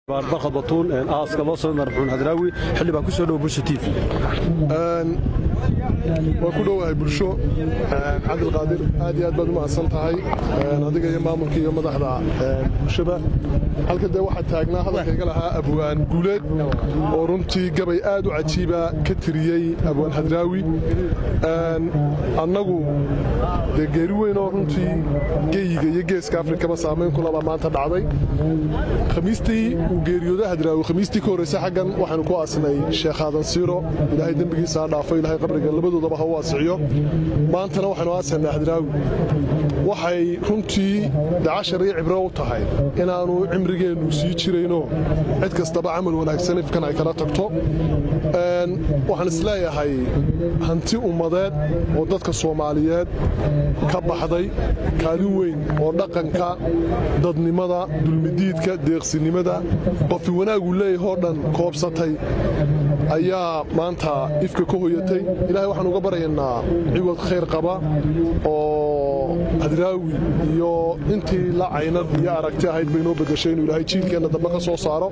barkad batuun aaska loo soo marxuun hadraawi xilli baan ku soo dhow bulsha tv waan ku dhowahay bulsho cabdilqaadir aad iyo aad baad u mahadsan tahay adiga iyo maamulka iyo madaxda bulshada halka dee waxaa taagnaa hadalkayga lahaa abwaan guuleed oo runtii gabay aad u cajiiba ka tiriyey abwaan hadraawi annagu dee geeri weyn oo runtii geyiga iyo geeska afrikaba saamayn kulabaa maanta dhacday khamiistii uu geeriyooda hadraawi khamiistii ka horraysa xaggan waxaanu ku aasnay sheekh aadan siiro ilaahay dembigiisa ha dhaafo ilahay qabriga labadoodaba ha u waasiciyo maantana waxaanu aasanaa hadraawi waxay runtii dacashar iyo cibro u tahay inaannu cimrigeennu sii jirayno cid kastaba camal wanaagsan ifkan ay kala tagto waxaan isleeyahay hanti ummadeed oo dadka soomaaliyeed ka baxday kaalin weyn oo dhaqanka dadnimada dulmidiidka deeqsinimada qofi wanaaguu leeyahay oo dhan koobsatay ayaa maanta ifka ka hoyatay ilahay waxaan uga baryaynaa ciwad khayr qaba oo hadraawi iyo intii la caynad iyo aragti ahayd bay noo bedashay inuu ilaahay jiilkeenna dambe ka soo saaro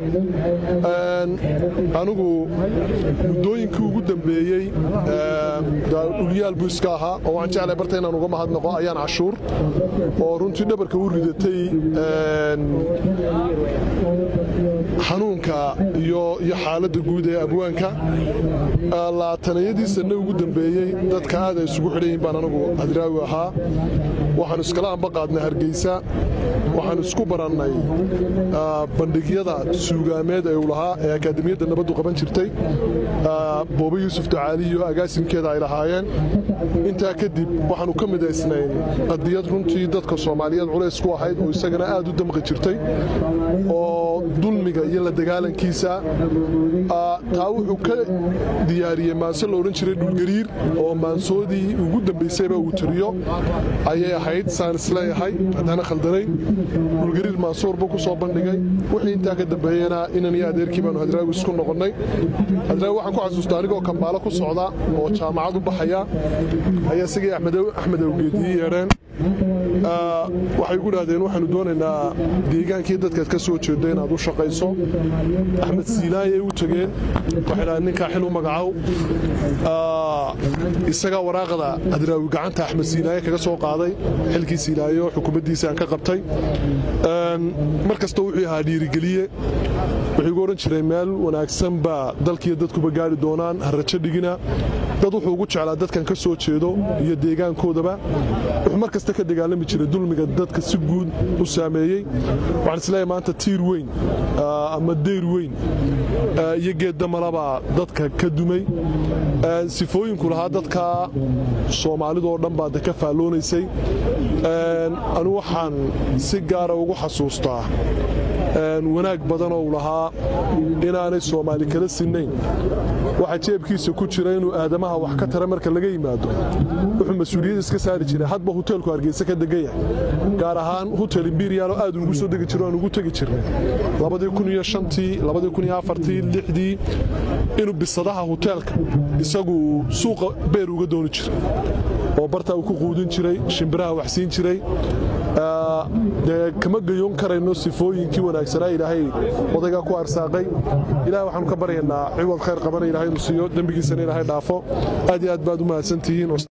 anigu muddooyinkii ugu dambeeyey dhulyaal buu iska ahaa oo waxaan jeclay barta inaan uga mahadnaqo ayaan cashuur oo runtii dhabarka u ridatay xanuunka iyo xaaladda guud ee abwaanka laatanayadii sanne ugu dambeeyey dadka aad ay isugu xidhayiin baan anagu hadraawi ahaa waxaanu iskala amba qaadnay hargeysa waxaanu isku barannay bandhigyada suugaameed ee uu lahaa ee akaademiyadda nabaddu qaban jirtay boobe yuusuf ducaali iyo agaasimkeeda ay lahaayeen intaa kadib waxaanu ka midaysnayn qadiyad runtii dadka soomaaliyeed culays ku ahayd oo isagana aad u damqi jirtay oo dulmiga iyo la dagaalankiisa taa wuxuu ka diyaariyey maanse la odhan jiray dhulgariir oo maansoodii ugu dambaysayba uu tiriyo ayay ahayd saan isleeyahay haddaana khaldanayn dhulgariir maansuur buu ku soo bandhigay wixii intaa ka dambeeyena inan iyo adeerkii baanu hadraawi isku noqonnay hadraawi waxaan ku xasuusta anigoo kambaalo ku socda oo jaamacad u baxaya ayaa isagii axmed awgeedii yeedheen waxay gu dhahdeen waxaanu doonaynaa deegaankii dadkaad ka soo jeedda inaad u shaqayso axmed siinaayay u tegeen waxay dhahdeen ninkaa xil u magacow isagaa waraaqda hadraawi gacanta axmed siinaaye kaga soo qaaday xilkii siinaaye oo xukuumaddiisa aan ka qabtay mar kasta wuxuu ahaa dhiirigeliye wuxuu igu odhan jiray meel wanaagsan baa dalkiiyo dadkuba gaari doonaan ha rajo dhigina dad wuxuu ugu jeclaa dadkan ka soo jeedo iyo deegaankoodaba wuxuu mar kasta ka dagaalami jiray dulmiga dadka si guud u saameeyey waxaan isleeyahay maanta tiir weyn ama deyr weyn iyo geeddamalabaa dadka ka dumay sifooyinku lahaa dadka soomaalidoo dhan baa de ka faalloonaysay anu waxaan si gaara ugu xasuustaa wanaag badanoo u lahaa inaanay soomaali kala sinnayn waxaa jeebkiisa ku jira inuu aadamaha wax ka tara marka laga yimaado wuxuu mas-uuliyad iska saari jiray hadba huteelku hargeysa ka degan yahay gaar ahaan hutel imberial oo aad ugu soo degi jiro aan ugu tegi jirnay dii inuu bisadaha huteelka isagu suuqa beer uga dooni jiray oo bartaa uu ku quudin jiray shimbiraha waxsiin jiray dee kama gayoon karayno sifooyinkii wanaagsanaa ilaahay odaygaa ku arsaaqay ilahay waxaanu ka baryaynaa ciwad khayr qabana ilahay inu siiyo dembigiisana ilaahay dhaafo aad iyo aad baad u mahadsantihiin